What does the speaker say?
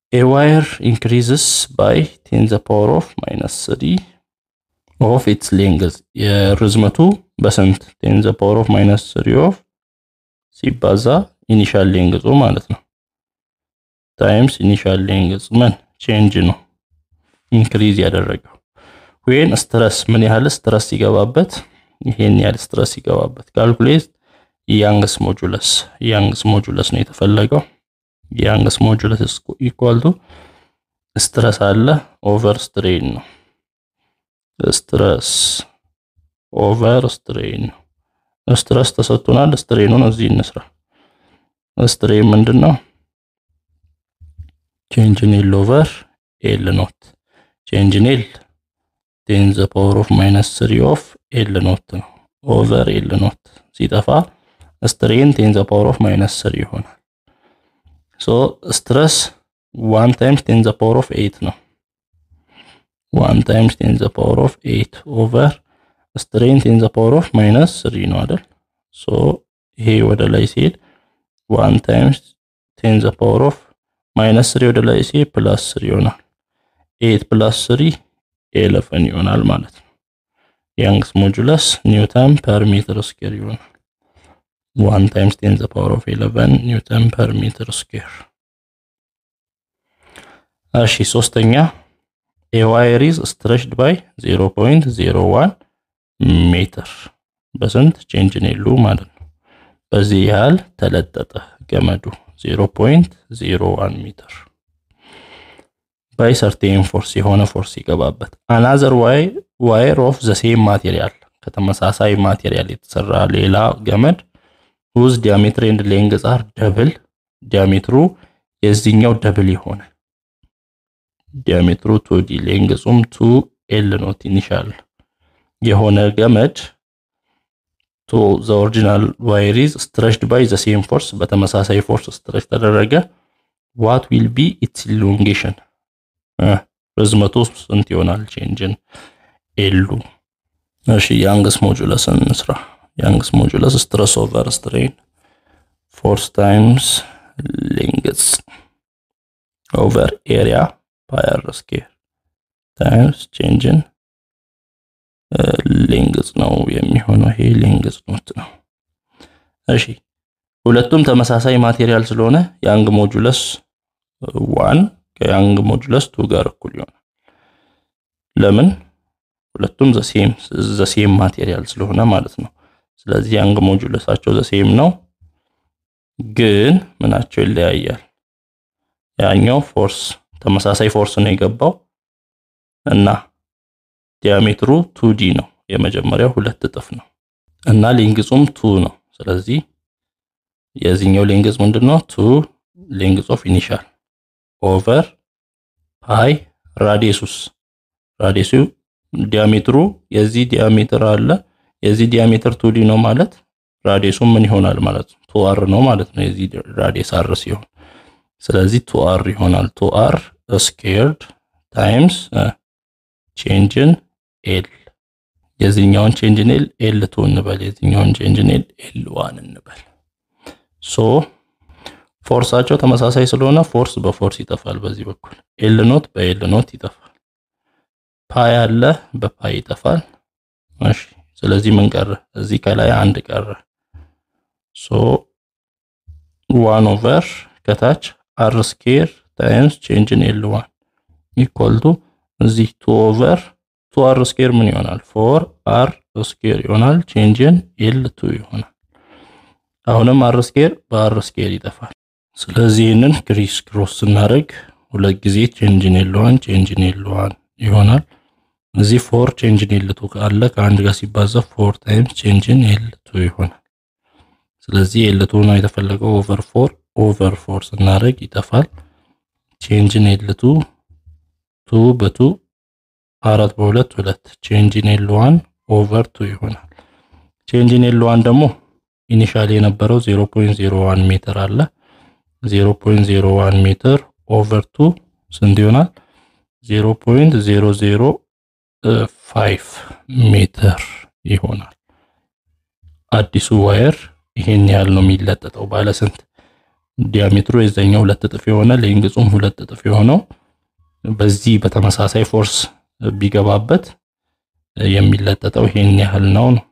ኤ ዋየር ኢንክሪዝስ ባይ ቴን ዘ ፓወር ኦፍ ማይነስ ስሪ ኦፍ ኢትስ ሌንግዝ የርዝመቱ በስንት ቴን ዘ ፓወር ኦፍ ማይነስ ስሪ ኦፍ ሲባዛ ኢኒሻል ሌንግዙ ማለት ነው ታይምስ ኢኒሻል ሌንግዝ ምን ቼንጅ ነው ኢንክሪዝ ያደረገው ወይን ስትረስ ምን ያህል ስትረስ ሲገባበት ይሄን ያህል ስትረስ ሲገባበት ካልኩሌት ያንግስ ሞጁለስ ያንግስ ሞጁለስ ነው የተፈለገው ያንግስ ሞጁለስ ኢኳል ቱ ስትረስ አለ ኦቨር ስትሬን ነው ስትረስ ኦቨር ስትሬን ነው ስትረስ ተሰጥቶናል ስትሬኑን እዚህ እንስራ ስትሬን ምንድን ነው ቼንጅ ኢን ኤል ኦቨር ኤል ኖት ቼንጅ ኢን ኤል ቴን ዘ ፓወር ኦፍ ማይነስ ስሪ ኦፍ ኤል ኖት ነው ኦቨር ኤል ኖት ሲጠፋ ስትሬን ቴን ዘ ፓወር ኦፍ ማይነስ ስሪ ይሆናል ሶ ስትረስ ዋን ታይምስ ቴን ዘ ፓወር ኦፍ ኤይት ነው ዋን ታይምስ ቴን ዘ ፓወር ኦፍ ኤይት ኦቨር ስትሬን ቴን ዘ ፓወር ኦፍ ማይነስ ስሪ ነው አይደል ሶ ይሄ ወደ ላይ ሲሄድ ዋን ታይምስ ቴን ዘ ፓወር ኦፍ ማይነስ ስሪ ወደ ላይ ሲሄድ ፕላስ ስሪ ይሆናል ኤይት ፕላስ ስሪ ኤለፈን ይሆናል ማለት ነው ያንግስ ሞጁለስ ኒውተን ፐር ሜትር ስኩዌር ይሆናል ዋን ታይምስ ቴን ዘ ፓወር ኦፍ ኤለቨን ኒውተን ፐር ሜትር ስኩዌር እሺ ሶስተኛ ኤ ዋየር ኢዝ ስትሬችድ ባይ 0.01 ሜትር በስንት ቼንጅ ኔሉ ማለት ነው በዚህ ያህል ተለጠጠ ገመዱ 0.01 ሜትር ባይ ሰርቴን ፎርስ የሆነ ፎርስ ይገባበት አናዘር ዋየር ኦፍ ዘ ሴም ማቴሪያል ከተመሳሳይ ማቴሪያል የተሰራ ሌላ ገመድ ውዝ ዲያሜትር ኤንድ ሌንግዝ አር ደብል ዲያሜትሩ የዚህኛው ደብል የሆነ ዲያሜትሩ ቱ ዲ ሌንግዙም ቱ ኤል ኖት ኢኒሻል የሆነ ገመድ ቱ ዘ ኦሪጂናል ዋየር ኢዝ ስትሬችድ ባይ ዘ ሴም ፎርስ በተመሳሳይ ፎርስ ስትሬች ተደረገ ዋት ዊል ቢ ኢትስ ኢሎንጌሽን ርዝመቱ ስንት ይሆናል? ቼንጅን ኤሉ። እሺ ያንግስ ሞጁለስን እንስራ። ያንግስ ሞጁለስ ስትረስ ኦቨር ስትሬን ፎርስ ታይምስ ሌንግዝ ኦቨር ኤሪያ ፓይ አር ስኩዌር ታይምስ ቼንጅን ሌንግዝ ነው የሚሆነው። ይሄ ሌንግዝ ኖት ነው። እሺ ሁለቱም ተመሳሳይ ማቴሪያል ስለሆነ ያንግ ሞጁለስ ዋን ከያንግ ሞጁለስ ቱ ጋር እኩል ይሆናል። ለምን? ሁለቱም ዘሴም ዘሴም ማቴሪያል ስለሆነ ማለት ነው። ስለዚህ ያንግ ሞጁለሳቸው ዘሴም ነው፣ ግን ምናቸው ይለያያል። ያኛው ፎርስ ተመሳሳይ ፎርስ ነው የገባው እና ዲያሜትሩ ቱ ዲ ነው። የመጀመሪያው ሁለት እጥፍ ነው እና ሌንግዙም ቱ ነው። ስለዚህ የዚህኛው ሌንግዝ ምንድነው? ቱ ሌንግዝ ኦፍ ኢኒሻል ኦቨር ፓይ ራዲየሱስ ራዲየሱ ዲያሜትሩ የዚህ ዲያሜትር አለ የዚህ ዲያሜትር ቱ ዲ ነው ማለት ራዲየሱ ምን ይሆናል ማለት ነው? ቱ አር ነው ማለት ነው። የዚህ ራዲየስ አር ሲሆን ስለዚህ ቱ አር ይሆናል። ቱ አር ስኬርድ ታይምስ ቼንጅን ኤል የዚህኛውን ቼንጅን ኤል ኤል ቱ እንበል፣ የዚህኛውን ቼንጅን ኤል ኤል ዋን እንበል። ሶ ፎርሳቸው ተመሳሳይ ስለሆነ ፎርስ በፎርስ ይጠፋል። በዚህ በኩል ኤል ኖት በኤል ኖት ይጠፋል። ፓይ አለ በፓይ ይጠፋል። እሺ ስለዚህ ምን ቀረ? እዚህ ከላይ አንድ ቀረ። ሶ ዋን ኦቨር ከታች አር ስኬር ታይምስ ቼንጅን ኤል ዋን ኢኳል ቱ እዚህ ቱ ኦቨር ቱ አር ስኬር ምን ይሆናል? ፎር አር ስኬር ይሆናል። ቼንጅን ኤል ቱ ይሆናል። አሁንም አር ስኬር በአር ስኬር ይጠፋል። ስለዚህ ይህንን ክሪስ ክሮስ ስናደርግ ሁለት ጊዜ ቼንጅን ኤል ዋን ቼንጅን ኤል ዋን ይሆናል። እዚህ ፎር ቼንጅን ኤል ቱ ካለ ከአንድ ጋር ሲባዛ ፎር ታይምስ ቼንጅን ኤል ቱ ይሆናል። ስለዚህ ኤል ቱ ነው የተፈለገው ኦቨር ፎር ኦቨር ፎር ስናደርግ ይጠፋል። ቼንጅን ኤል ቱ ቱ በቱ አራት በሁለት ሁለት ቼንጅን ኤል ዋን ኦቨር ቱ ይሆናል። ቼንጅን ኤል ዋን ደግሞ ኢኒሻል የነበረው 0.01 ሜትር አለ 0.01 ሜትር ኦቨር ቱ ስንት ይሆናል? 0.005 ሜትር ይሆናል። አዲሱ ዋየር ይሄን ያህል ነው የሚለጠጠው። ባለ ስንት ዲያሜትሩ የዛኛው ሁለት እጥፍ የሆነ ሌንግዙም ሁለት እጥፍ የሆነው በዚህ በተመሳሳይ ፎርስ ቢገባበት የሚለጠጠው ይሄን ያህል ነው ነው